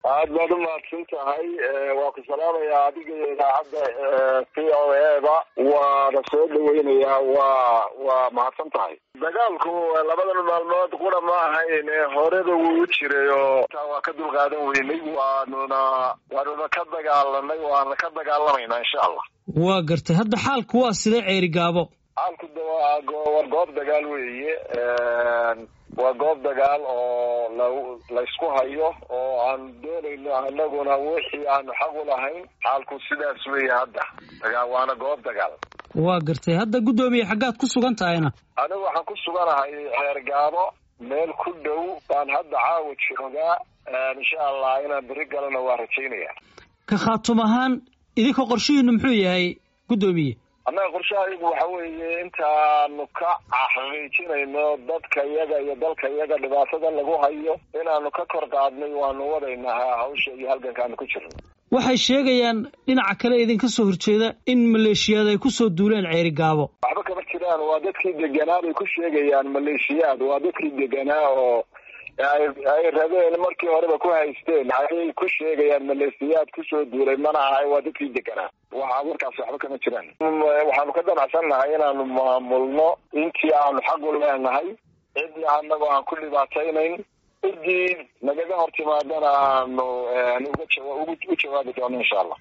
aad baad umahadsan tahay waa ku salaamayaa adiga iyo idaacadda v o eda waana soo dhaweynayaa waa waa mahadsan tahay dagaalku labadan maalmood qura ma ahayn horeba wuu jiray oo taa waa ka dulqaadan weynay waanuna waanuna ka dagaalanay waana ka dagaalamaynaa insha allah waa gartay hadda xaalku waa sidee ceeri gaabo xaalku de waa waa goob dagaal weeye waa goob dagaal oo la laysku hayo oo aan doonayno anaguna wixii aanu xaq u lahayn xaalku sidaas weeye hadda dagaa waana goob dagaal waa gartay hadda guddoomiye xaggaad ku sugan tahayna anigu waxaan ku suganahay ceer gaabo meel ku dhow baan hadda caawa joogaa insha allah inaan beri galana waa rajaynaya ka khaatum ahaan idinka qorshihiinu muxuu yahay guddoomiye annaga qorshahaygu waxa weeye intaanu ka xaqiijinayno dadka iyaga iyo dalka iyaga dhibaatada lagu hayo inaanu ka kor qaadnay waanu wadaynaa hawsha iyo halgankaanu ku jirno waxay sheegayaan dhinaca kale idinka soo horjeeda in maleeshiyaad ay ku soo duuleen ceeri gaabo waxba kama jiraan waa dadkii deganaa bay ku sheegayaan maleeshiyaad waa dadkii deganaa oo ay rabeen markii horeba ku haysteen ayay ku sheegayaan maleesiyaad kusoo duulay mana aha waa dadkii deganaa waa warkaas waxba kama jiraan waxaanu ka damacsannahay inaanu maamulno intii aanu xaq u leenahay cidna anagoo aan ku dhibaataynayn ciddii nagaga hor timaadana aanu u jawaabi doono insha allah